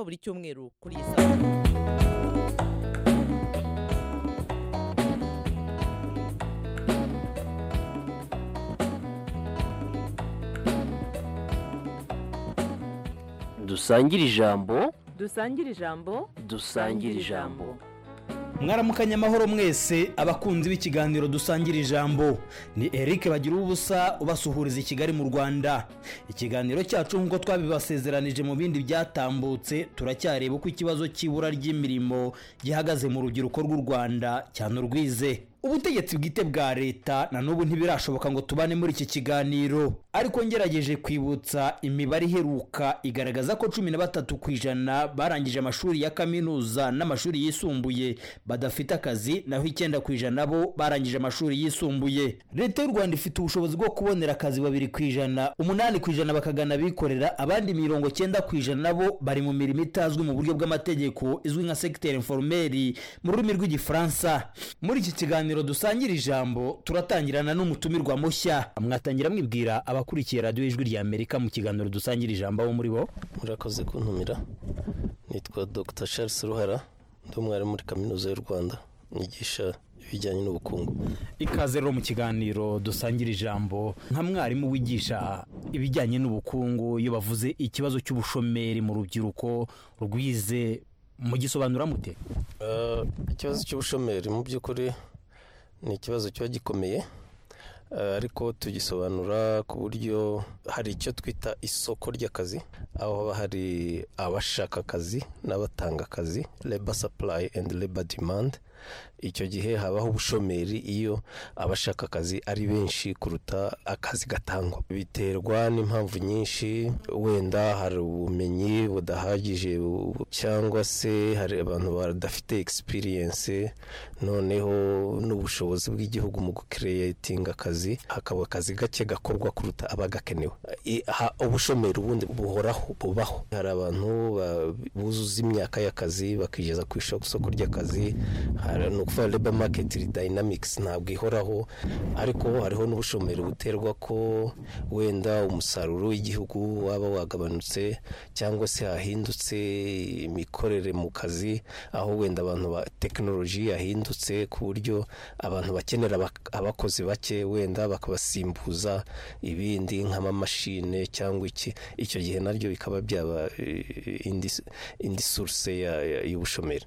buri cyumweru kuri iyi sawa dusangire ijambo dusangire ijambo dusangire ijambo mwaramukanye amahoro mwese abakunzi b'ikiganiro dusangira ijambo ni eric bagira ubusa ubasuhuriza i kigali mu rwanda ikiganiro cyacu nk'uko twabibasezeranije mu bindi byatambutse turacyareba uko ikibazo cy'ibura ry'imirimo gihagaze mu rubyiruko rw'u rwanda cyane urwize ubutegetsi bwite bwa leta na n'ubu ntibirashoboka ngo tubane muri iki kiganiro ariko ngerageje kwibutsa imibare iheruka igaragaza ko cumi na batatu ku ijana barangije amashuri ya kaminuza n'amashuri yisumbuye badafite akazi naho icyenda ku ijana bo barangije amashuri yisumbuye leta y'u rwanda ifite ubushobozi bwo kubonera akazi babiri ku ijana umunani ku ijana bakagana abikorera abandi mirongo cyenda ku ijana bo bari mu mirimo itazwi mu buryo bw'amategeko izwi nka segiteri informeri mu rurimi rw'igifaransa muri iki kiganiro dusangira ijambo turatangirana n'umutumirwa mushya mwatangira mwibwira abakurikiye radiyo ijwi rya amerika mu kiganiro dusangira ijambo abo muri bo murakoze kuntumira nitwa dr charles ruhara ndi umwarimu muri kaminuza y'u rwanda nigisha ibijyanye n'ubukungu ikaze rero mu kiganiro dusangira ijambo nka mwarimu wigisha ibijyanye n'ubukungu iyo bavuze ikibazo cy'ubushomeri mu rubyiruko rwize mugisobanura mute Eh, ikibazo cy'ubushomeri mu by'ukuri ni ikibazo kiba gikomeye eh, ariko tugisobanura ku buryo hari icyo twita isoko ry'akazi aho haba hari abashaka akazi n'abatanga akazi labor supply and labor demand icyo gihe habaho ubushomeri iyo abashaka akazi ari benshi kuruta akazi gatangwa biterwa n'impamvu nyinshi wenda hari ubumenyi budahagije bu- cyangwa se hari abantu badafite experience noneho n'ubushobozi bw'igihugu mu gukereyatinga akazi hakaba akazi gake gakorwa kuruta abagakenewe I- ha- ubushomeri ubundi buhoraho bubaho hari abantu ba- buzuza imyaka y'akazi bakigeza ku isoko ry'akazi hari ni ukuvuga labor market dynamics ntabwo ihoraho ariko hariho n'ubushomeri buterwa ko wenda umusaruro w'igihugu waba wagabanutse cyangwa se hahindutse imikorere mu kazi aho wenda abantu ba tekinoloji yahindutse ku buryo abantu bakenera abak- abakozi bake wenda bakabasimbuza ibindi nk'amamashine cyangwa iki icyo gihe naryo bikaba byaba eh, indi indi source ya- ya- y'ubushomeri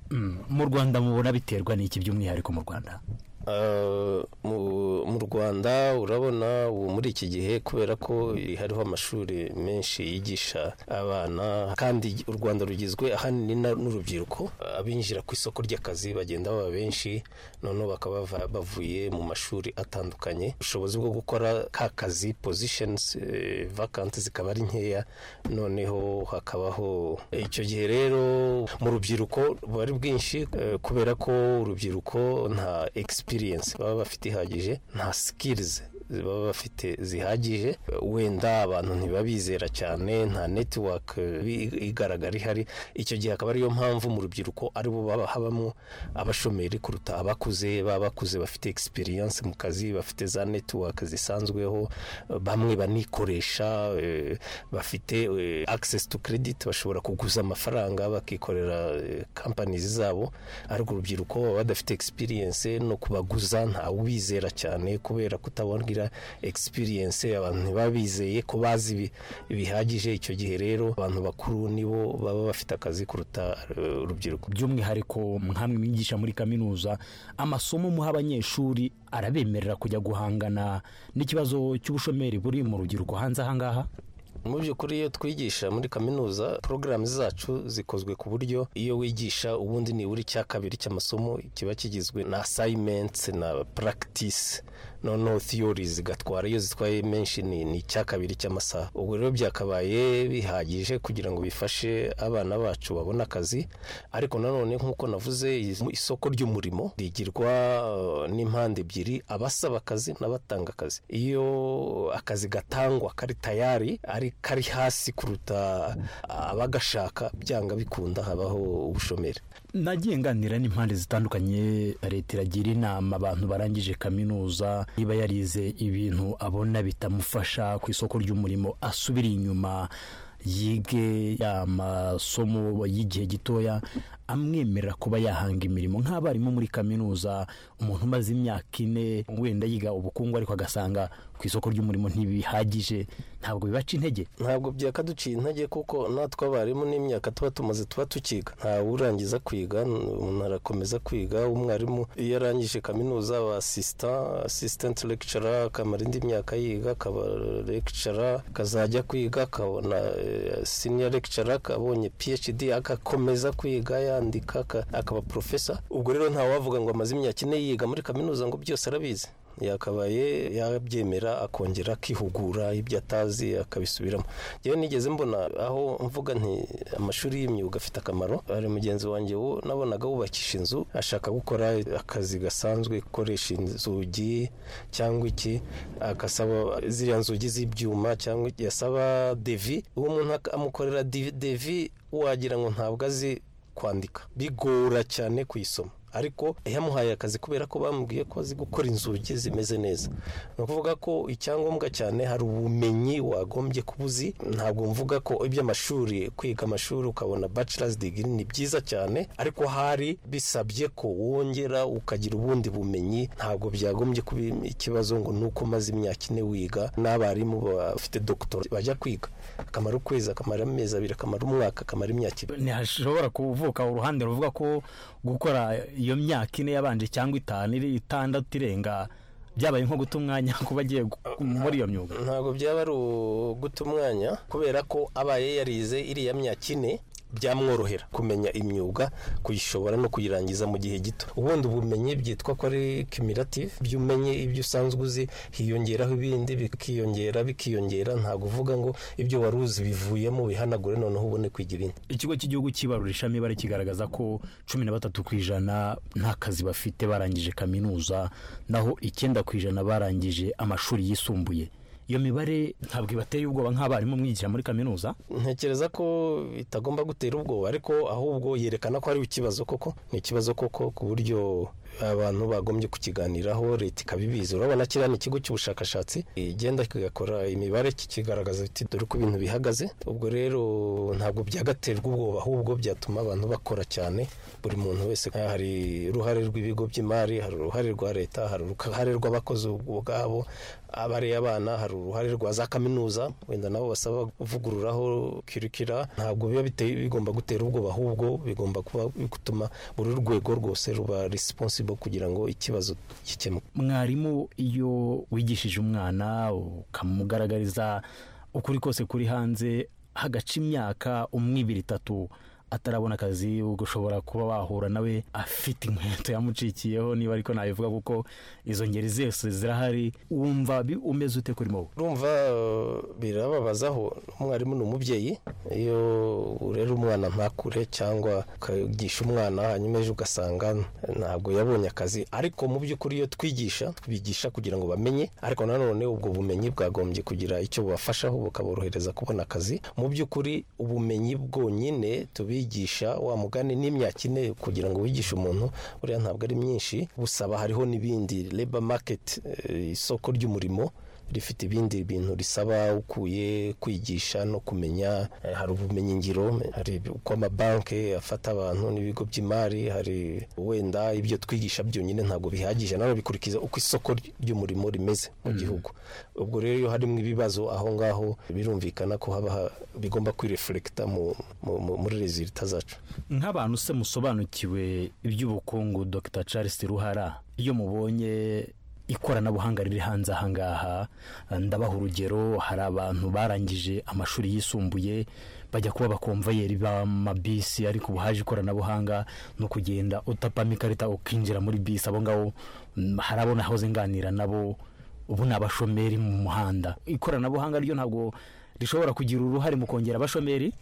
mu rwanda mubona biterwa n'iki by'umwihariko mu rwanda Uh, mu mu rwanda urabona ubu muri iki gihe kubera ko hariho amashuri menshi yigisha abana kandi u rwanda rugizwe ahanini na- n'urubyiruko abinjira ku isoko ry'akazi bagenda baba benshi noneho bakaba bava- bavuye mu mashuri atandukanye ubushobozi bwo gukora ka kazi positions eh, vacant zikaba ari nkeya noneho hakabaho icyo gihe rero mu rubyiruko bari bwinshi eh, kubera ko urubyiruko nta experience baba bafite ihagije nta skills baba bafite zihagije wenda abantu ntibabizera cyane nta network eh, i- igaragara ihari icyo gihe akaba ariyo mpamvu mu rubyiruko aribo baba habamo abashomeri kuruta abakuze baba bakuze bafite experience mu kazi bafite za network zisanzweho bamwe banikoresha eh, bafite eh, access to credit bashobora kuguza amafaranga bakikorera eh, companies zabo ariko urubyiruko baba badafite experience no kubaguza ntawubizera cyane kubera kutabongira experience abantu ntibabizeye ko bazi bi- bihagije icyo gihe rero abantu bakuru nibo baba bafite akazi kuruta eh, urubyiruko by'umwihariko nkamwe mwigisha muri kaminuza amasomo muha abanyeshuri arabemerera kujya guhangana n'ikibazo cy'ubushomeri buri mu rubyiruko hanze aha ngaha mu by'ukuri iyo twigisha muri kaminuza porogaramu zacu zikozwe ku buryo iyo wigisha ubundi nibura icya kabiri cy'amasomo kiba kigizwe na asayimentsi na practice noneho theory zigatwara iyo zitwaye menshi ni ni icya kabiri cy'amasaha ubwo rero byakabaye bihagije kugira ngo bifashe abana bacu babone akazi ariko nanone nk'uko navuze isoko ry'umurimo rigirwa eh, n'impande ebyiri abasaba akazi n'abatanga akazi iyo akazi gatangwa kari tayari ari kari hasi kuruta abagashaka byanga bikunda habaho ubushomeri nagiye nganira n'impande zitandukanye leta iragira inama abantu barangije kaminuza niba yarize ibintu abona bitamufasha ku isoko ry'umurimo asubira inyuma yige ya masomo y'igihe gitoya amwemerera kuba yahanga imirimo nk'abarimu muri kaminuza umuntu umaze imyaka ine wenda yiga ubukungu ariko agasanga ku isoko ry'umurimo ntibihagije ntabwo bibaca intege ntabwo byakaduciye intege kuko natwe abarimu n'imyaka tuba tumaze tuba tukiga ntawe urangiza kwiga umuntu arakomeza kwiga umwarimu iyo arangije kaminuza aba asisita asisitanti lekicara akamara indi myaka yiga akaba lekicara akazajya kwiga akabona siniya lekicara akabonye phd agakomeza kwiga yandika aka- akaba porofesa ubwo rero ntawavuga ngo amaze imyaka ine yiga muri kaminuza ngo byose arabizi yakabaye yabyemera akongera akihugura ibyo atazi akabisubiramo yewe nigeze mbona aho mvuga nti amashuri y'imyuga afite akamaro hari mugenzi wanjye wo nabonaga wubakisha inzu ashaka gukora akazi gasanzwe gukoresha inzugi cyangwa iki agasaba ziriya nzugi z'ibyuma cyangwa iki, yasaba devi uwo muntu amukorera divi- devi wagira ngo ntabwo azi kwandika bigora cyane kuyisoma ariko yamuhaye akazi kubera ko bamubwiye ko azi gukora inzugi zimeze neza ni ukuvuga ko icyangombwa cyane hari ubumenyi wagombye kuba uzi ntabwo mvuga ko iby'amashuri kwiga amashuri ukabona bachelor's degree ni byiza cyane ariko hari bisabye ko wongera ukagira ubundi bumenyi ntabwo byagombye kuba ikibazo ngo ni uko umaze imyaka ine wiga n'abarimu bafite doctor bajya kwiga akamara ukwezi akamara amezi abiri akamara umwaka akamara imyaka ibiri ntihashobora kuvuka uruhande ruvuga ko gukora iyo myaka ine yabanje cyangwa itanu iri itandatu irenga byabaye nko guta umwanya kuba agiye gu- muri iyo myuga ntabwo byaba ari uguta umwanya kubera ko abaye yarize iriya myaka ine byamworohera kumenya imyuga kuyishobora no kuyirangiza mu gihe gito ubundi ubumenyi byitwa ko ari cumulative ibyo umenye ibyo usanzwe uzi hiyongeraho ibindi bikiyongera bikiyongera ntabwo uvuga ngo ibyo wari uzi bivuyemo bihanagure noneho ubone kwigira indi ikigo cy'igihugu cy'ibarurishamibare kigaragaza ko cumi na batatu ku ijana nta kazi bafite barangije kaminuza naho icyenda ku ijana barangije amashuri yisumbuye iyo mibare ntabwo ibateye ubwoba nk'abarimu mwigira muri kaminuza ntekereza ko bitagomba gutera ubwoba ariko ahubwo yerekana ko hariho ikibazo koko ni ikibazo koko ku buryo abantu bagombye kukiganiraho leta ikabibizi urabona kiriya ni ikigo cy'ubushakashatsi igenda kigakora imibare kikigaragaza biti dore uko ibintu bihagaze ubwo rero ntabwo byagaterwa ubwoba ahubwo byatuma abantu bakora cyane buri muntu wese Ah, hari uruhare rw'ibigo by'imari hari uruhare rwa leta hari uruhare rw'abakozi ubwabo abareye abana hari uruhare rwa za kaminuza wenda nabo basaba kuvugururaho kirikira ntabwo biba biteye bigomba gutera ubwoba ahubwo bigomba kuba gutuma buri rwego rwose ruba responsible kugira ngo ikibazo gikemuke mwarimu iyo wigishije umwana ukamugaragariza ukuri kose kuri hanze hagaca imyaka umwe ibiri itatu atarabona akazi ushobora kuba wahura nawe afite inkweto yamucikiyeho niba ariko nabivuga kuko izo ngeri zose zirahari wumva bi- umeze ute kuri wowe urumva eh, birababazaho umwarimu ni umubyeyi iyo urera umwana ntakure cyangwa ukagisha umwana hanyuma ejo ugasanga ntabwo yabonye akazi ariko mu by'ukuri iyo twigisha tubigisha kugira ngo bamenye ariko nanone ubwo bumenyi bwagombye kugira icyo bubafashaho bukaborohereza kubona akazi mu by'ukuri ubumenyi bwonyine tubigisha wa mugani n'imyaka ine kugira ngo wigishe umuntu buriya ntabwo ari myinshi busaba hariho n'ibindi labor market eh, isoko ry'umurimo rifite ibindi bintu risaba ukuye kwigisha no kumenya Eh, hari ubumenyi ngiro hari uko amabanki afata abantu n'ibigo by'imari hari wenda ibyo twigisha byonyine ntabwo bihagije nano bikurikiza uko isoko ry'umurimo rimeze mu gihugu ubwo rero iyo harimo ibibazo aho ngaho birumvikana ko haba ha- bigomba kwirefurekita mu- mu- mu- muri rezilita zacu nk'abantu se musobanukiwe iby'ubukungu dr charles ruhara iyo mubonye ikoranabuhanga riri hanze ahangaha ndabaha urugero hari abantu barangije amashuri yisumbuye bajya kuba bakomvayeri b'amabisi ariko ubu haje ikoranabuhanga no kugenda utapamo ikarita ukinjira muri bisi abo ngabo mm, hari abo nahoze nganira nabo ubu ni abashomeri mu muhanda ikoranabuhanga ryo ntabwo rishobora kugira uruhare mu kongera abashomeri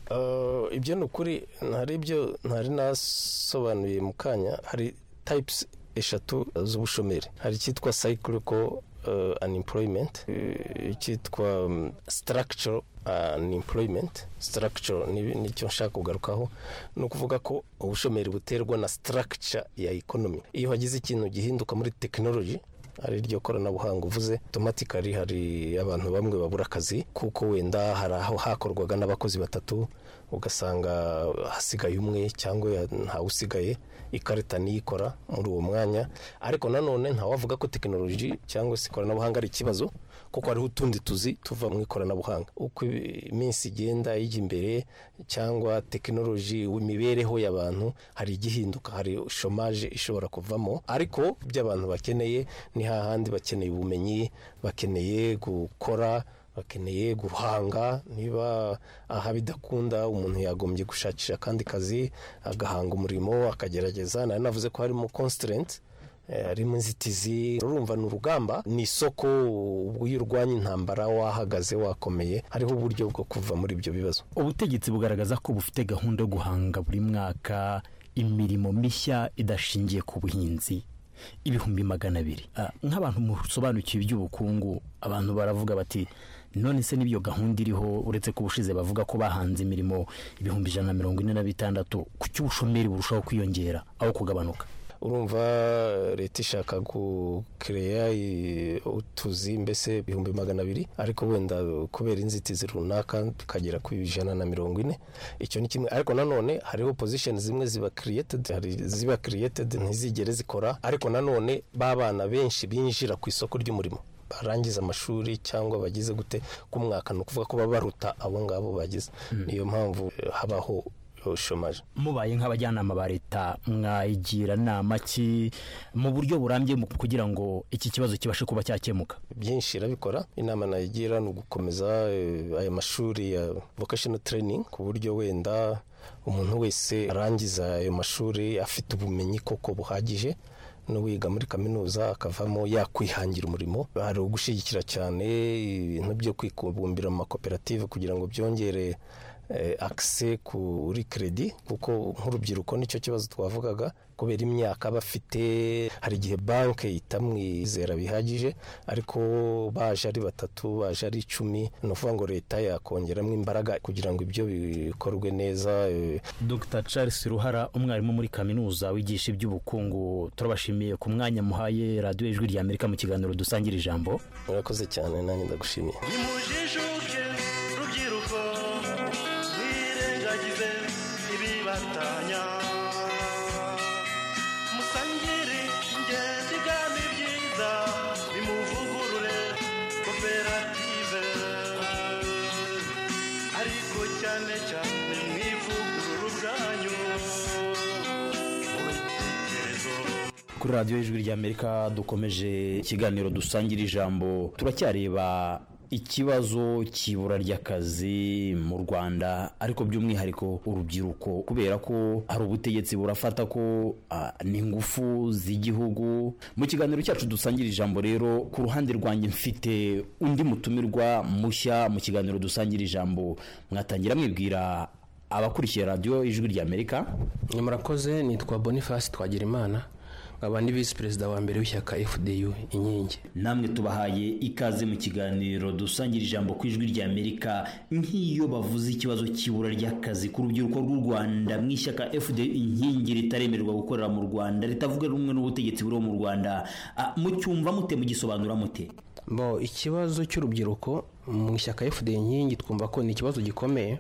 Uh, ibyo ni ukuri hari ibyo ntari nasobanuye mu kanya hari types eshatu z'ubushomeri hari icyitwa cyclical uh, unemployment eh, icyitwa um, structural unemployment structural ni- nicyo nshaka kugarukaho ni ukuvuga ko ubushomeri buterwa na structure ya economy iyo hagize ikintu gihinduka muri technology ari iryo koranabuhanga uvuze otomatikari hari abantu bamwe babura akazi kuko wenda hari aho hakorwaga n'abakozi batatu ugasanga hasigaye umwe cyangwa ntawe usigaye ikarita niyikora muri uwo mwanya ariko nanone ntawavuga ko tekinoloji cyangwa se ikoranabuhanga ari ikibazo kuko hariho utundi tuzi tuva mu ikoranabuhanga uko iminsi igenda ijya imbere cyangwa tekinoloji imibereho y'abantu hari igihinduka hari shomaje ishobora kuvamo ariko by'abantu bakeneye ni hahandi bakeneye ubumenyi bakeneye gukora bakeneye guhanga niba aha bidakunda umuntu yagombye gushakisha akandi kazi agahanga umurimo akagerageza nari navuze ko harimo constraint harimo inzitizi urumva ni urugamba ni isoko iyo urwanya intambara wahagaze wakomeye hariho uburyo bwo kuva muri ibyo bibazo ubutegetsi bugaragaza ko bufite gahunda yo guhanga buri mwaka imirimo mishya idashingiye ku buhinzi ibihumbi magana abiri Ah, nk'abantu musobanukiwe iby'ubukungu abantu baravuga bati none se n'iyo gahunda iriho uretse ko ubushize bavuga ko bahanze imirimo ibihumbi ijana na mirongo ine na bitandatu kuki ubushomeri burushaho kwiyongera aho kugabanuka urumva leta ishaka gukereya utuzi mbese ibihumbi magana abiri ariko wenda kubera inzitizi runaka tukagera ku ijana na mirongo ine icyo ni kimwe ariko nanone hariho pozisheni zimwe ziba kiriyetedi hari iziba kiriyetedi ntizigere zikora ariko nanone b'abana benshi binjira ku isoko ry'umurimo barangiza amashuri cyangwa bagize gute k'umwaka ni ukuvuga ko baba baruta abo ngabo bagize niyo mpamvu eh, habaho eh, shomaje mubaye nk'abajyanama ba leta mwayigira nama ki mu buryo burambye mu- kugira ngo iki kibazo kibashe kuba cyakemuka byinshi irabikora inama nayigira ni ugukomeza eh, aya mashuri ya vocational training ku buryo wenda umuntu wese arangiza ayo mashuri afite ubumenyi koko buhagije n'uwiga muri kaminuza akavamo yakwihangira umurimo hari ugushyigikira cyane ibintu byo kwikubumbira mu makoperative kugira ngo byongere eh, akise kuri kredi kuko nk'urubyiruko nicyo kibazo twavugaga kubera imyaka aba afite hari igihe banki itamwizera bihagije ariko baje ari batatu baje ari icumi ni ukuvuga ngo leta yakongeramo imbaraga kugira ngo ibyo bikorwe neza eh, dr charles ruhara umwarimu muri kaminuza wigisha iby'ubukungu turabashimiye ku mwanya muhaye radiyo ijwi rya amerika mu kiganiro dusangira ijambo murakoze cyane nanjye ndagushimiye nimujijuke rubyiruko mwirengagize ibibatanya musangire ingenzi kandi byiza bimuvugurure koperative ariko cyane cyane mwivugurure ubwanyu mubitekerezo kuri radiyo y'ijwi ry'amerika dukomeje ikiganiro dusangira ijambo turacyareba ikibazo cy'ibura ry'akazi mu rwanda ariko by'umwihariko urubyiruko kubera ko hari ubutegetsi burafata ko ah, ni ingufu z'igihugu mu kiganiro cyacu dusangira ijambo rero ku ruhande rwanjye mfite undi mutumirwa mushya mu kiganiro dusangira ijambo mwatangira mwibwira abakurikiye radiyo ijwi ry'amerika ni murakoze nitwa boniface twagirimana nkaba ni visi perezida wa mbere w'ishyaka fdu inkingi namwe tubahaye ikaze mu kiganiro dusangira ijambo ku ijwi rya amerika nk'iyo bavuze ikibazo cy'ibura ry'akazi ku rubyiruko rw'u rwanda mu ishyaka fd inkingi ritaremererwa gukorera mu rwanda ritavuga rumwe n'ubutegetsi buriho mu rwanda Ah, mucyumva mute mugisobanura mute bo ikibazo cy'urubyiruko mu ishyaka fda inkingi twumva ko ni ikibazo gikomeye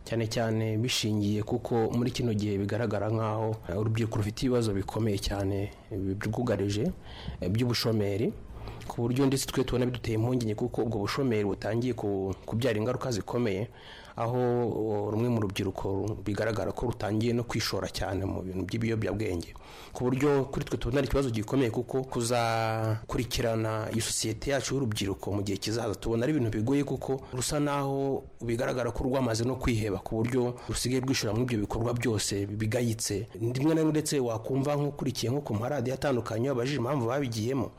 cyane cyane bishingiye kuko muri kino gihe bigaragara nk'aho eh, urubyiruko rufite ibibazo bikomeye cyane eh, byugarije eh, by'ubushomeri ku buryo ndetse twe tubona biduteye impungenge kuko ubwo bushomeri butangiye ku- kubyara ingaruka zikomeye aho o, rumwe mu rubyiruko ru- bigaragara ko rutangiye no kwishora cyane mu bintu by'ibiyobyabwenge ku buryo kuri twe tubona ari ikibazo gikomeye kuko kuzakurikirana iyo sosiyete yacu y'urubyiruko mu gihe kizaza tubona ari ibintu bigoye kuko rusa naho bigaragara ko rwamaze no kwiheba ku buryo rusigaye rwishora muri ibyo bikorwa byose bigayitse rimwe na rimwe ndetse wakumva nk'ukurikiye nko ku maradiyo atandukanye wabajije impamvu babigiyemo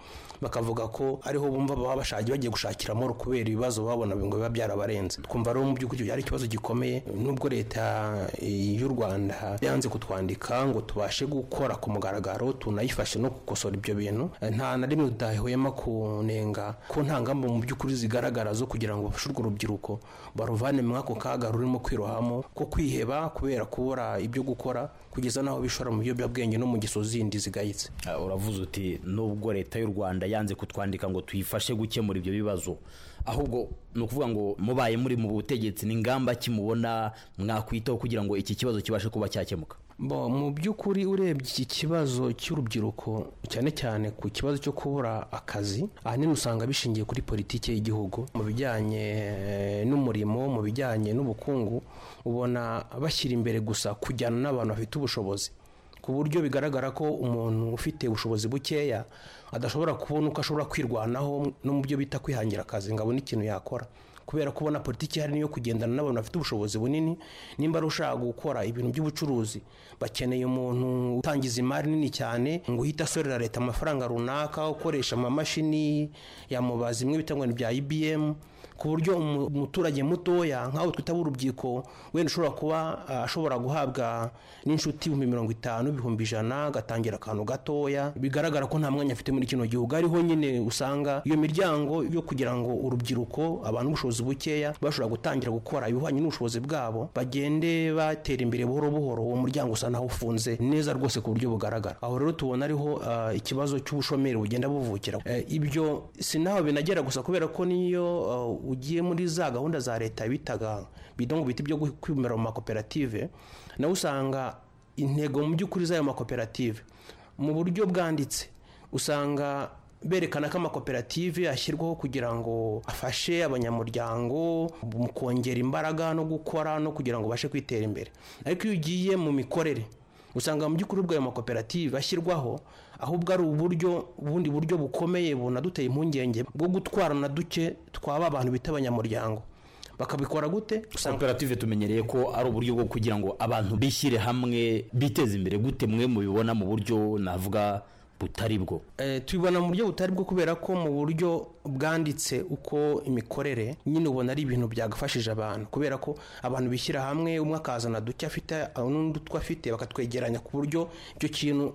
bakavuga ko ariho bumva baba bashaki bagiye gushakira amahoro kubera ibibazo babona ngo biba byarabarenze twumva rero mu by'ukuri ari ikibazo gikomeye nubwo leta y'u rwanda yanze kutwandika ngo tubashe gukora ku mugaragaro tunayifashe no gukosora ibyo bintu nta na rimwe tudahwema kunenga ko nta ngamba mu by'ukuri zigaragara zo kugira ngo bafashe urwo rubyiruko baruvane muri ako kaga rurimo kwirohamo ko kwiheba kubera kubura ibyo gukora kugeza n'aho bishora mu biyobyabwenge no mu ngeso zindi zigayitse Ah, uravuze uti nubwo leta y'u rwanda yanze kutwandika ngo tuyifashe gukemura ibyo bibazo ahubwo ni ukuvuga ngo mubaye muri mu butegetsi n'ingamba kimubona mwakwitaho kugira ngo iki kibazo kibashe kuba cyakemuka bo mu by'ukuri urebye iki kibazo cy'urubyiruko cyane cyane ku kibazo cyo kubura akazi ahanini usanga bishingiye kuri politiki y'igihugu mu bijyanye eh, n'umurimo mu bijyanye n'ubukungu ubona bashyira imbere gusa kujyana n'abantu bafite ubushobozi ku buryo bigaragara ko umuntu ufite ubushobozi bukeya adashobora kubona uko ashobora kwirwanaho no mu byo bita kwihangira akazi ngo abone ikintu yakora kubera ko ubona politiki ihari niyo kugendana n'abantu bafite ubushobozi bunini nimba ari ushaka gukora ibintu by'ubucuruzi bakeneye umuntu utangiza imari nini cyane ngo uhite asorera leta amafaranga runaka ukoresha amamashini ya mubazi imwe bita ngo ni bya ibm ku buryo umu- umuturage mutoya nk'aho twita urubyiruko wenda ushobora kuba ah, ashobora guhabwa n'inshuti ibihumbi mirongo itanu ibihumbi ijana agatangira akantu gatoya bigaragara ko nta mwanya afite muri kino gihugu ariho nyine usanga iyo miryango yo kugira ngo urubyiruko abantu b'ubushobozi bukeya bashobora gutangira gukora ibihwanye n'ubushobozi bwabo bagende batera imbere buhoro buhoro uwo muryango usa naho ufunze neza rwose ku buryo bugaragara aho rero tubona ariho ah, ikibazo cy'ubushomeri bugenda buvukira Eh, ibyo sinaho binagera gusa kubera ko niyo ah, ugiye muri za gahunda za leta bitaga bidongo biti byo kwimera mu makoperative nawe usanga intego mu by'ukuri z'ayo makoperative mu buryo bwanditse usanga berekana ko amakoperative ashyirwaho kugira ngo afashe abanyamuryango mu kongera imbaraga no gukora no kugira ngo ubashe kwitera imbere ariko iyo ugiye mu mikorere usanga mu by'ukuri ubwo ayo makoperative ashyirwaho ahubwo ari uburyo ubundi buryo bukomeye bunaduteye impungenge bwo gutwarana duke twaba abantu bita abanyamuryango bakabikora gute usanga koperative tumenyereye ko ari uburyo bwo kugira ngo abantu bishyire hamwe biteze imbere gute mwe mubibona mu buryo navuga butari bwo Eh, tubibona mu buryo butari bwo kubera ko mu buryo bwanditse uko imikorere nyine ubona ari ibintu byagafashije abantu kubera ko abantu bishyira hamwe umwe akazana duke afite ah, n'undi utwo afite bakatwegeranya ku buryo icyo kintu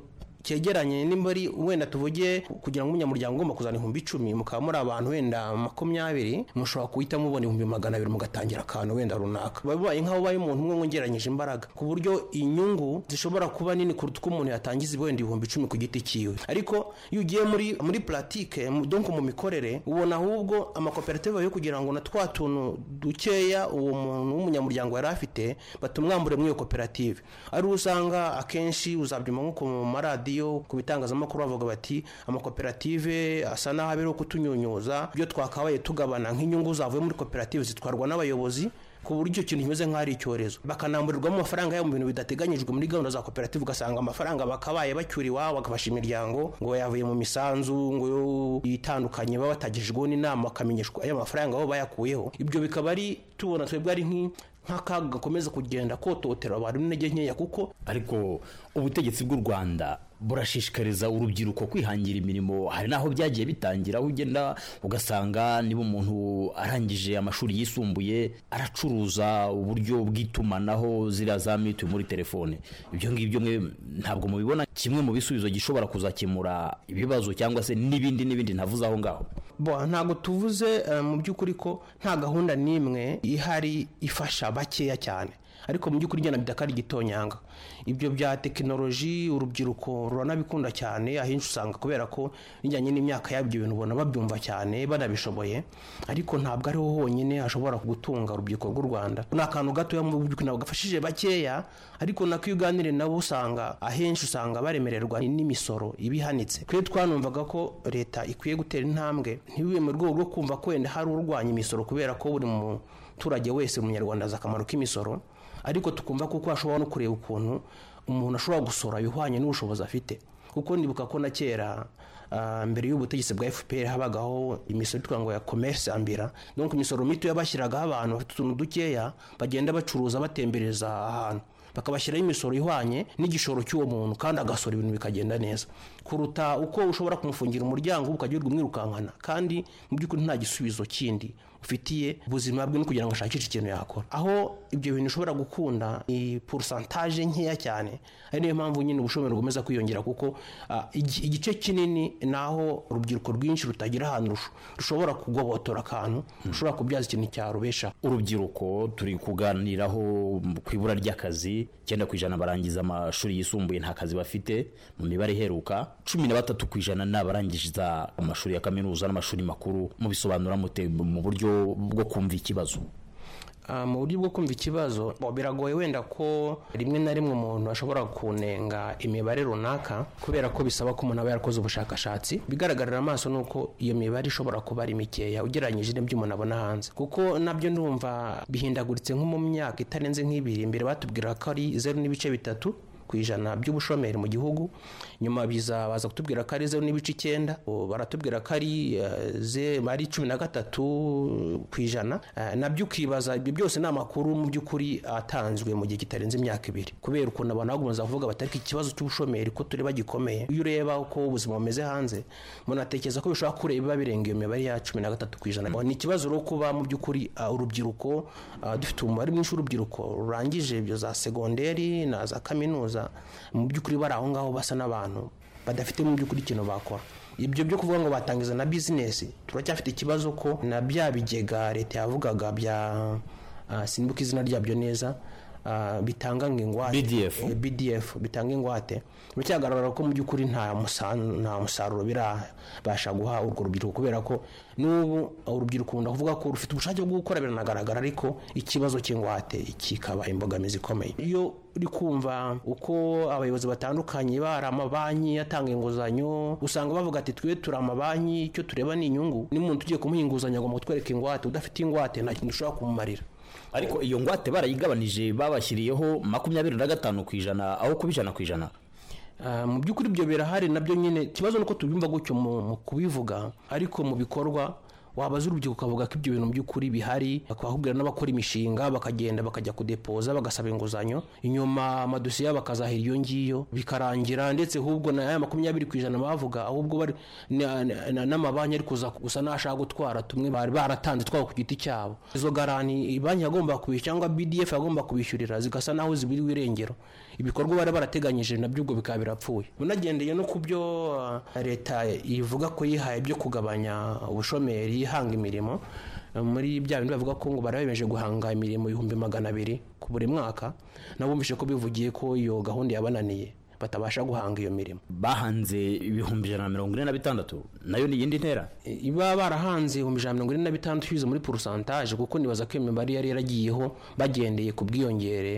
cyegeranye nimba ari wenda tuvuge kugira ngo umunyamuryango ugomba kuzana ibihumbi icumi mukaba muri abantu wenda makumyabiri mushobora guhita mubona ibihumbi magana abiri mugatangira akantu wenda runaka biba bibaye nk'aho ubaye umuntu umwe wongeranyije imbaraga ku buryo inyungu zishobora kuba nini kuruta uko umuntu yatangiza wenda ibihumbi icumi ku giti cyiwe ariko iyo ugiye muri muri puratike donc mu mikorere ubona ahubwo amakoperative yo kugira ngo na twa tuntu dukeya uwo muntu w'umunyamuryango yari afite batumwambure muri iyo koperative ari wo usanga akenshi uzabyuma nko ku maradiyo ku bitangazamakuru bavuga bati amakoperative asa naho abereho kutunyunyuza ibyo twakabaye tugabana nk'inyungu zavuye muri koperative zitwarwa n'abayobozi ku buryo icyo kintu kimeze nk'aho ari icyorezo bakanamburirwamo amafaranga yabo mu bintu bidateganyijwe muri gahunda za koperative ugasanga amafaranga bakabaye bacyura iwabo bagafasha imiryango ngo yavuye mu misanzu ngo yo itandukanye baba batagejejweho n'inama bakamenyeshwa ayo mafaranga bo bayakuyeho ibyo bikaba ari tubona twebwe ari nk'i- nk'akaga gakomeza kugenda kototera abantu n'intege nkeya kuko ariko ubutegetsi bw'u rwanda burashishikariza urubyiruko kwihangira imirimo hari n'aho byagiye bitangira aho ugenda ugasanga niba umuntu arangije amashuri yisumbuye aracuruza uburyo bw'itumanaho ziriya za mituyu muri telefone ibyo ngibyo mwe ntabwo mubibona kimwe mu bisubizo gishobora kuzakemura ibibazo cyangwa se n'ibindi n'ibindi ntavuze aho ngaho bo ntabwo tuvuze eh, mu by'ukuri ko nta gahunda n'imwe ihari ifasha bakeya cyane ariko mu by'ukuri njyana bidaka ari igitonyanga ibyo bya tekinoloji urubyiruko ruranabikunda cyane ahenshi usanga kubera ko bijyanye n'imyaka yabo ibyo bintu ubona babyumva cyane banabishoboye ariko ntabwo ariho honyine hashobora gutunga urubyiruko rw'u rwanda ni akantu gatoya mu by'ukuri ntabwo gafashije bakeya ariko nako iyo uganiriye nabo usanga ahenshi usanga baremererwa n'imisoro iba ihanitse twe twanumvaga ko leta ikwiye gutera intambwe ntibibe mu rwego rwo kumva ko wenda hari urwanya imisoro kubera ko buri muturage wese umunyarwanda azi akamaro k'imisoro ariko tukumva kuko hashobora no kureba ukuntu umuntu ashobora gusora ibihwanye n'ubushobozi afite kuko ndibuka ko na kera ah, mbere y'ubutegetsi bwa fpr habagaho imisoro yitwa ngo ya commerce ambira donc imisoro mitoya bashyiragaho abantu bafite utuntu dukeya bagenda bacuruza batembereza ahantu bakabashyiraho imisoro ihwanye n'igishoro cy'uwo muntu kandi agasora ibintu bikagenda neza kuruta uko ushobora kumufungira umuryango ukajya umwirukankana kandi mu by'ukuri nta gisubizo kindi ufitiye ubuzima bwe no kugira ngo ashakishe ikintu yakora aho ibyo bintu ushobora gukunda ni porusantaje nkeya cyane ari niyo mpamvu nyine ubushomeri bugomeza kwiyongera kuko ah, igi- igice kinini ni aho urubyiruko rwinshi rutagira ahantu rusho- rushobora kugobotora akantu rushobora kubyaza ikintu cyarubeshaho urubyiruko turi kuganiraho ku ibura ry'akazi icyenda ku ijana barangiza amashuri yisumbuye nta kazi bafite mu mibare iheruka cumi na batatu ku ijana ni abarangiza amashuri ya kaminuza n'amashuri makuru mubisobanura mute mu buryo bwo kumva ikibazo Ah, mu buryo bwo kumva ikibazo bo, biragoye wenda ko rimwe na rimwe umuntu ashobora kunenga imibare runaka kubera ko bisaba ko umuntu aba yarakoze ubushakashatsi bigaragarira amaso ni uko iyo mibare ishobora kuba ari mikeya ugereranyije n'ibyo umuntu abona hanze kuko nabyo ndumva bihindaguritse nko mu myaka itarenze nk'ibiri imbere batubwira ko ari zeru n'ibice bitatu ku ijana by'ubushomeri mu gihugu nyuma biza baza kutubwira ko ari zeru n'ibice icyenda ubu baratubwira ko ari eh, ze- ari cumi na gatatu ku ijana Eh, nabyo ukibaza ibyo byose ni amakuru mu by'ukuri atanzwe mu gihe kitarenze imyaka ibiri kubera ukuntu abantu bagomeza kuvuga bati ariko ikibazo cy'ubushomeri ko tureba gikomeye iyo ureba uko ubuzima bumeze hanze umuntu atekereza ko bishobora kureba biba birenga iyo mibare ya cumi na gatatu ku ijana ni ikibazo rero kuba mu by'ukuri ah, urubyiruko ah, dufite umubare mwinshi w'urubyiruko rurangije ibyo za segonderi na za kaminuza mu by'ukuri bari aho ngaho basa n'abantu badafite mu by'ukuri ikintu bakora ibyo byo kuvuga ngo batangiza na bizinesi turacyafite ikibazo ko na bya bigega leta yavugaga bya ah, sinibuka izina ryabyo neza ah, bitanga ngo ingwate BDF. Eh, bdf bitanga ingwate biracyagaragara ko mu by'ukuri nta musa- nta musaruro birabasha guha urwo rubyiruko kubera ko n'ubu urubyiruko ukunda kuvuga ko rufite ubushake bwo gukora biranagaragara ariko ikibazo cy'ingwate kikaba imbogamizi ikomeye iyo uri kumva uko abayobozi batandukanye bari amabanki atanga inguzanyo usanga bavuga ati twe turi amabanki icyo tureba ni inyungu n'umuntu ugiye kumuha inguzanyo agomba kutwereka ingwate udafite ingwate nta kintu ushobora kumumarira ariko iyo ngwate barayigabanije babashyiriyeho makumyabiri na gatanu ku ijana aho kuba ijana ku ijana Ah, mu by'ukuri ibyo birahari nabyo nyine ikibazo ni uko tubyumva gutyo mu mu kubivuga ariko mu bikorwa wabaza urubyiruko ukavuga ko ibyo bintu mu by'ukuri bihari bakakubwira n'abakora imishinga bakagenda bakajya kudepoza bagasaba inguzanyo inyuma amadosiye yabo bakazahira iyo ngiyo bikarangira ndetse ahubwo na ya makumyabiri ku ijana bavuga ahubwo bari na- na- na- n'amabanki ari kuza gusa n'ashaka gutwara tumwe bari baratanze twabo ku giti cyabo izo garani banki yagomba kubishyura cyangwa bdf yagomba kubishyurira zigasa naho zibiriwe irengero ibikorwa bari barateganyije nabyo ubwo bikaba birapfuye unagendeye no ku byo ah, leta ivuga ko yihaye byo kugabanya ubushomeri ihanga imirimo eh, muri bya bindi bavuga ko ngo bari bemeje guhanga imirimo ibihumbi magana abiri ku buri mwaka nabo bumvise ko bivugiye ko iyo gahunda yabananiye batabasha guhanga iyo mirimo bahanze ibihumbi ijana na mirongo ine na bitandatu nayo ni iyindi ntera iba barahanze ibihumbi ijana na mirongo ine na bitandatu binyuze muri porusantaje kuko nibaza ko iyo mibare yari yaragiyeho bagendeye ku bwiyongere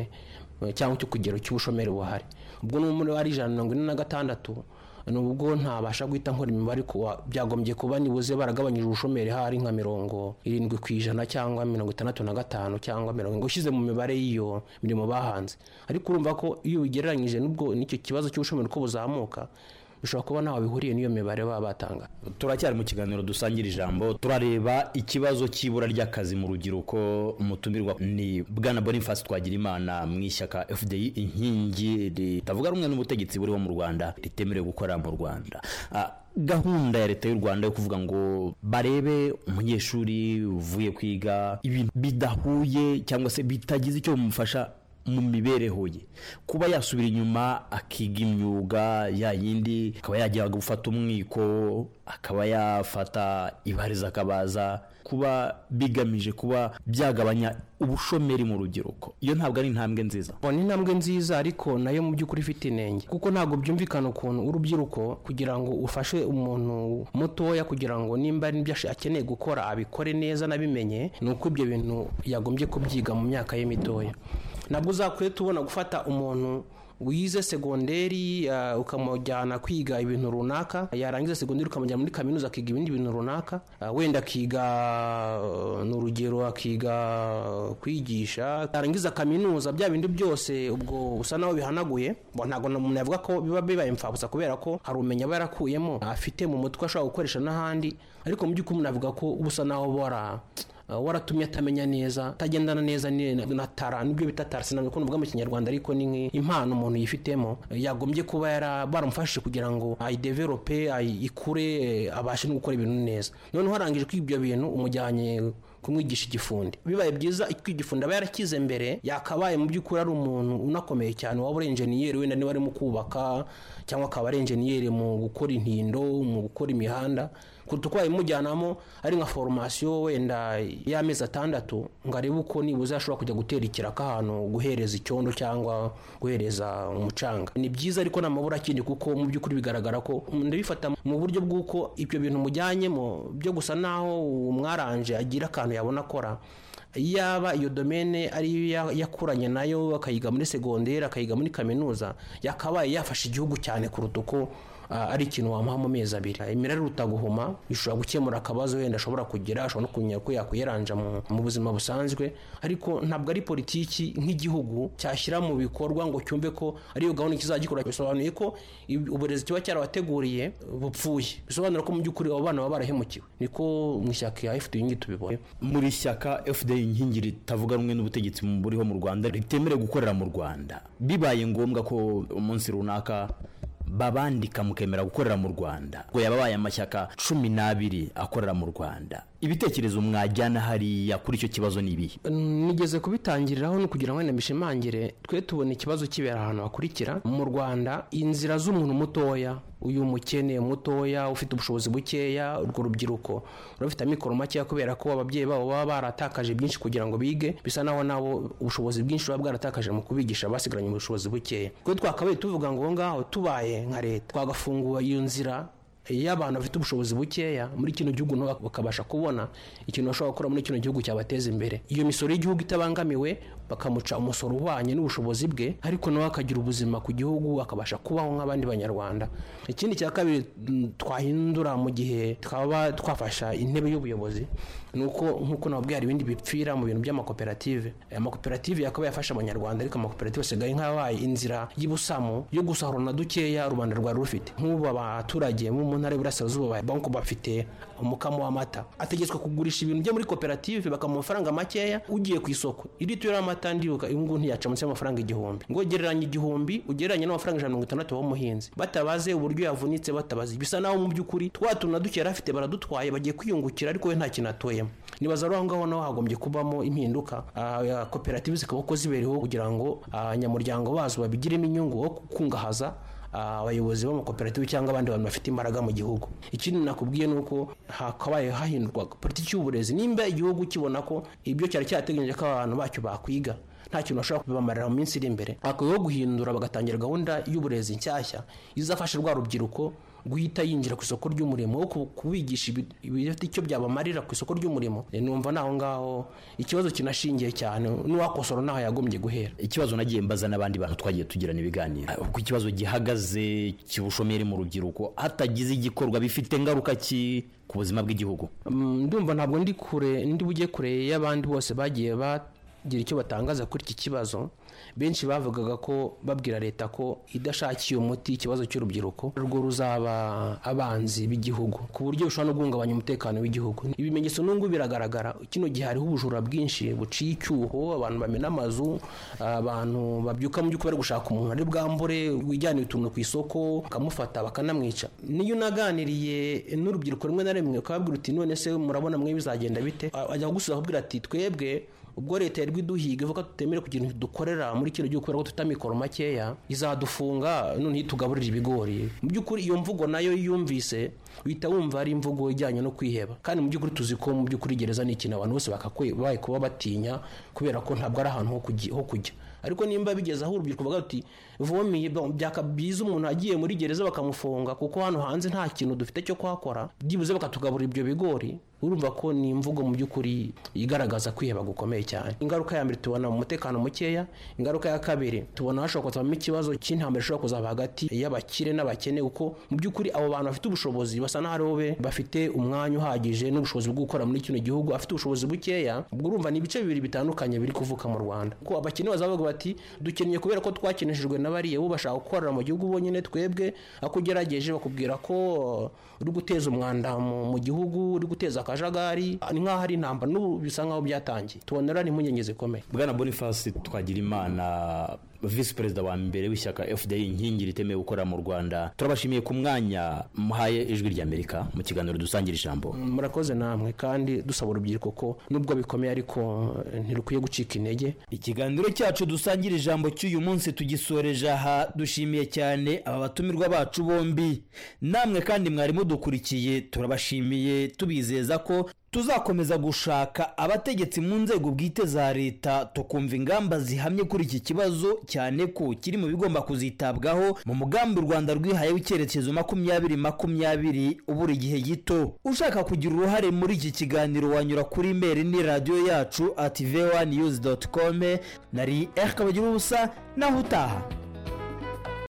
eh, cyangwa ku kigero cy'ubushomeri buhari ubwo n'umubare wari ijana na mirongo ine na gatandatu nubwo ntabasha guhita nkora imibare kuwa byagombye kuba nibuze baragabanyije ubushomeri hari nka mirongo irindwi ku ijana cyangwa mirongo itandatu na gatanu cyangwa mirongo ngo ushyize mu mibare y'iyo mirimo bahanze ariko urumva ko iyo ubigereranyije n'ubwo n'icyo kibazo cy'ubushomeri uko buzamuka bishobora kuba ntawe bihuriye n'iyo mibare baba batanga turacyari mu kiganiro dusangira ijambo turareba ikibazo cy'ibura ry'akazi mu rubyiruko umutumirwa ni bwana boniface twagira imana mu ishyaka fdi inkingi ritavuga rumwe n'ubutegetsi buriho mu rwanda ritemerewe gukora mu rwanda Ah, gahunda ya leta y'u rwanda yo kuvuga ngo barebe umunyeshuri uvuye kwiga ibintu bidahuye cyangwa se bitagize icyo bimufasha mu mibereho ye kuba yasubira inyuma akiga imyuga ya yindi akaba yajya gufata umwiko akaba yafata ibariza akabaza kuba bigamije kuba byagabanya ubushomeri mu rubyiruko iyo ntabwo ari intambwe nziza Bo, ni intambwe nziza ariko nayo mu by'ukuri ifite inenge kuko ntabwo byumvikana ukuntu urubyiruko kugira ngo ufashe umuntu mutoya kugira ngo nimba hari n'ibyo ash- akeneye gukora abikore neza anabimenye ni uko ibyo bintu yagombye kubyiga mu myaka ye mitoya ntabwo uzakwiye tubona gufata umuntu wize segonderi ah, ukamujyana kwiga ibintu runaka yarangiza segonderi ukamujyana muri kaminuza akiga ibindi bintu runaka Ah, wenda akiga ah, ni urugero akiga ah, kwigisha yarangiza kaminuza bya bindi byose ubwo usa naho bihanaguye Bo, ntabwo na- umuntu yavuga ko biba bibaye imfabusa kubera ko hari ubumenyi aba yarakuyemo afite mu mutwe ashobora gukoresha n'ahandi ariko mu by'ukuri umuntu avuga ko uba usa naho bora Uh, waratumye atamenya neza atagendana neza ni- na na tara nibyo bita tara sinabikunda uvuga mu kinyarwanda ariko ni nki- impano umuntu yifitemo eh, yagombye kuba yara- baramufashije kugira ngo ayidevelope ayikure eh, abashe no gukora ibintu neza noneho arangije kwiga ibyo bintu umujyanye kumwigisha igifundi bibaye byiza icyo igifundi aba yarakize mbere yakabaye mu by'ukuri ari umuntu unakomeye cyane waba uri enjeniyeri wenda niba ari mu kubaka cyangwa akaba ari enjeniyeri mu gukora intindo mu gukora imihanda kuruta uko wabimujyanamo ari nka foromasiyo wenda y'amezi atandatu ngo arebe uko nibuze ashobora kujya gutera ikiraka ahantu guhereza icyondo cyangwa guhereza umucanga ni byiza ariko nta mabura akindi kuko mu by'ukuri bigaragara ko ndabifata mu buryo bw'uko ibyo bintu mujyanyemo byo gusa naho umwaranje agira akantu yabona akora yaba iyo domene ariyo ya- yakuranye nayo akayiga muri segonderi akayiga muri kaminuza yakabaye yafasha igihugu cyane kuruta uko ah, ari ikintu wamuha mu mezi abiri imira iruta guhuma ishobora gukemura akabazo wenda ashobora kugira ashobora no kumenya ko yakwiyaranja mu- mu buzima busanzwe ariko ntabwo ari politiki nk'igihugu cyashyira mu bikorwa ngo cyumve ko ariyo gahunda kizagikora bisobanuye ko ib- uburezi kiba cyarabateguriye bupfuye bisobanura ko mu by'ukuri abo bana baba barahemukiwe niko mu ishyaka ya fpr tubibona muri shyaka fda inkingi ritavuga rumwe n'ubutegetsi buriho mu rwanda ritemerewe gukorera mu rwanda bibaye ngombwa ko umunsi runaka babandika mukemera gukorera mu rwanda ngo yababaye amashyaka cumi n'abiri akorera mu rwanda ibitekerezo mwajyana hariya kuri icyo kibazo ni ibihe nigeze kubitangiriraho ni ukugira ngo wenda mbishimangire twe tubona ikibazo kibera ahantu hakurikira mu rwanda inzira z'umuntu mutoya uyu mukene mutoya ufite ubushobozi bukeya urwo rubyiruko ruba rufite amikoro makeya kubera ko ababyeyi babo baba baratakaje byinshi kugira ngo bige bisa naho nabo ubushobozi bwinshi buba bwaratakaje mu kubigisha basigaranye ubushobozi bukeya twe twakabaye tuvuga ngo aho ngaho tubaye nka leta twagafungura iyo nzira iyo abantu bafite ubushobozi bukeya muri kino gihugu nabo bakabasha kubona ikintu bashobora gukora muri kino gihugu cyabateza imbere iyo misoro y'igihugu itabangamiwe bakamuca umusoro ubanye n'ubushobozi bwe ariko nawe akagira ubuzima ku gihugu akabasha kubaho nk'abandi banyarwanda ikindi cya kabiri mm, twahindura mu gihe twaba twafasha intebe y'ubuyobozi ni uko nk'uko nababwiye hari ibindi bipfira mu bintu by'amakoperative aya makoperative yakabaye afasha abanyarwanda ariko amakoperative asigaye nk'abaye inzira y'ubusamu yo gusahura na dukeya rubanda rwari rufite nk'ubu abaturage bo mu ntara y'uburasirazuba banko bafite umukamo w'amata ategetswe kugurisha ibintu bye muri koperative bakamuha amafaranga makeya ugiye ku isoko litiro y'amata ndibuka uyu nguyu ntiyaca munsi y'amafaranga igihumbi ngo gereranya igihumbi ugereranye n'amafaranga ijana na mirongo itandatu w'umuhinzi batabaze uburyo yavunitse batabaze basa naho mu by'ukuri twa tuntu na duke yari afite baradutwaye bagiye kwiyungukira ariko we nta kintu atuyemo nibaza rero aho ngaho naho hagombye kubamo impinduka Ah, koperative zikaba uko zibereyeho kugira ngo abanyamuryango bazo babigiremo inyungu aho gukungahaza ah, abayobozi b'amakoperative cyangwa abandi bantu bafite imbaraga mu gihugu ikindi nakubwiye ni uko hakabaye hahindurwa politiki y'uburezi nimba igihugu kibona ko ibyo cyari cyarateganyije ko abantu bacyo bakwiga nta kintu bashobora kubibamarira mu minsi iri imbere hakwiyeho guhindura bagatangira gahunda y'uburezi nshyashya izafasha rwa rubyiruko guhita yinjira ku isoko ry'umurimo wo ku- kubigisha ibi- ibifite icyo byabamarira ku isoko ry'umurimo Eh, numva naho ngaho ikibazo kinashingiye cyane n'uwakosora naho yagombye guhera ikibazo nagiye mbaza n'abandi bantu twagiye tugirana ibiganiro Ah, uko ikibazo gihagaze cy'ubushomeri mu rubyiruko hatagize igikorwa bifite ngaruka ki ku buzima bw'igihugu Mm, ndumva ntabwo ndi kure ndi bujye kure y'abandi bose bagiye bagira icyo batangaza kuri iki kibazo benshi bavugaga ko babwira leta ko idashakiye umuti ikibazo cy'urubyiruko rwo ruzaba abanzi b'igihugu ku buryo bishobora no guhungabanya umutekano w'igihugu ibimenyetso n'ubwo biragaragara kino gihe hariho ubujura bwinshi buciye icyuho abantu bamena amazu abantu babyuka mu by'ukuri bari gushaka umuntu ari bwambure wijyaniye utuntu ku isoko bakamufata bakanamwica niyo unaganiriye n'urubyiruko rimwe na rimwe ukababwira uti none se murabona mwe bizagenda bite A- ajya gusubiza akubwira ati twebwe ubwo leta yari iduhiga ivuga tutemere kugira ibintu dukorera muri kino gihugu kubera ko dufite amikoro makeya izadufunga none itugaburira ibigori mu by'ukuri iyo mvugo nayo iyo uyumvise uhita wumva ari imvugo ijyanye no kwiheba kandi mu by'ukuri tuzi ko mu by'ukuri gereza ni ikintu abantu bose bakakwe kuba batinya kubera ko ntabwo ari ahantu ho kugi- ho kujya ariko nimba bigeze aho urubyiruko bavuga uti vomiye ba- byaka byiza umuntu agiye muri gereza bakamufunga kuko hano hanze nta kintu dufite cyo kuhakora byibuze bakatugaburira ibyo bigori urumva ko ni imvugo mu by'ukuri igaragaza kwiheba gukomeye cyane ingaruka ya mbere tubona umutekano mukeya ingaruka ya kabiri tubona hashobora kuzavamo ikibazo cy'intambara ishobora kuzava hagati y'abakire n'abakene kuko mu by'ukuri abo bantu bafite ubushobozi basa n'aho ari bo be bafite umwanya uhagije n'ubushobozi bwo gukora muri kino gihugu afite ubushobozi bukeya ubwo urumva ni ibice bibiri bitandukanye biri kuvuka mu rwanda ko abakene bazavuga bati dukennye kubera ko twakinishijwe na bariya bo bashaka gukorera mu gihugu bonyine twebwe ako ugerageje bakubwira ko uh, uri guteza umwanda mu, mu gihugu uri guteza akajagari ni nk'aho ari intambara n'ubu bisa nk'aho byatangiye tubonera n'impungenge zikomeye bwana boniface twagira imana visi perezida wa mbere w'ishyaka fda inkingi ritemewe gukorera mu rwanda turabashimiye ku mwanya muhaye ijwi ry'amerika mu kiganiro dusangira ijambo murakoze namwe kandi dusaba urubyiruko ko nubwo bikomeye ariko eh, ntirukwiye gucika intege ikiganiro cyacu dusangira ijambo cy'uyu munsi tugisoreje aha dushimiye cyane aba batumirwa bacu bombi namwe kandi mwari mudukurikiye turabashimiye tubizeza ko tuzakomeza gushaka abategetsi mu nzego bwite za leta tukumva ingamba zihamye kuri iki kibazo cyane ko kiri mu bigomba kuzitabwaho mu mugambi u rwanda rwihaye w'icyerekezo makumyabiri makumyabiri ubura igihe gito ushaka kugira uruhare muri iki kiganiro wanyura kuri imeri ni radiyo yacu at v1news.com nari erika bagira ubusa naho utaha